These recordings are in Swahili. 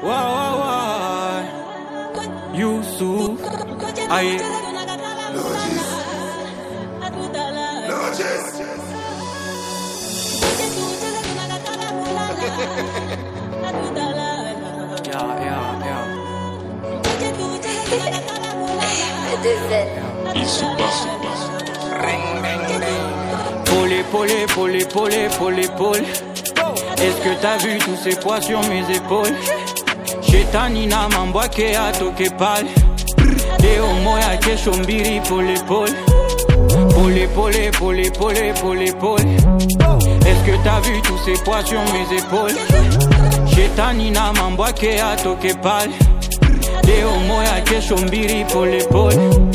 Wa wa wa. Yusuf. Aye. Yeah, yeah, yeah. Pole, pole, pole, pole, pole, pole. Est-ce que t'as vu tous ces poids sur mes épaules? Shetani na mambo yake atoke pale. Leo moya kesho mbili pole pole. Pole pole pole pole pole pole. Est-ce que t'as vu tous ces poids sur mes épaules? Shetani na mambo yake atoke pale. Leo moya kesho mbili pole pole.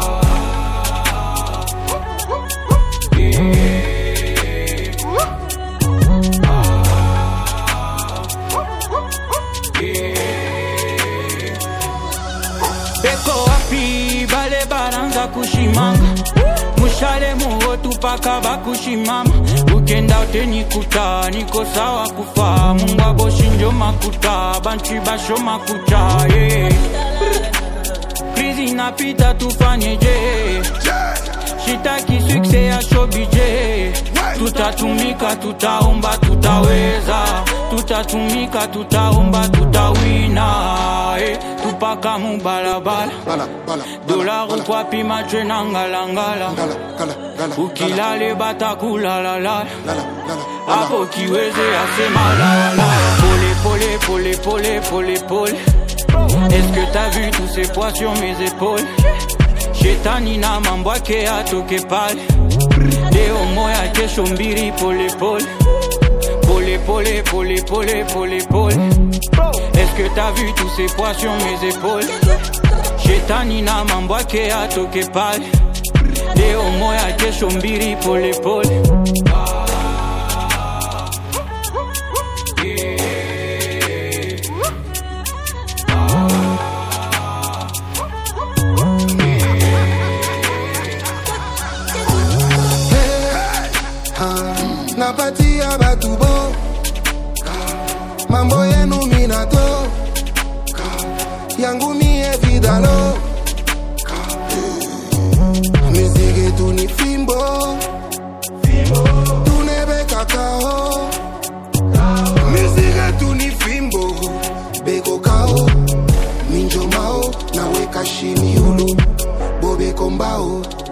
beko wapi bale baranza kushimanga mushale muhotu paka bakushimama ukenda utenikuta niko sawa kufa mungu aboshinjo makuta bantu basho makucha yeah. krizi napita tufanyeje shitaki sukse ya shobije tutatumika tutaomba tutaweza tutatumika tutaomba tutawina eh, tupaka mubalabala Bala, bala, dolaru twapima twe na ngalangala Gala, gala, gala. ukilale batakulalala Gala, gala, gala. hapo kiweze asema lala pole pole pole pole pole pole Est-ce que t'as vu tous ces poids sur mes épaules Shetani na mambo yake atoke pale leo moya kesho mbili pole pole pole pole pole pole pole pole Est-ce que t'as vu tous ces poids sur mes épaules Shetani na mambo yake atoke pale leo moya kesho mbili pole pole Ah, napatia batu bo mambo yenu minato yangu mie vidalo miziki tu ni fimbo tunebe kakao miziki tu ni fimbo beko kao minjo mao naweka shini ulu bobeko mbao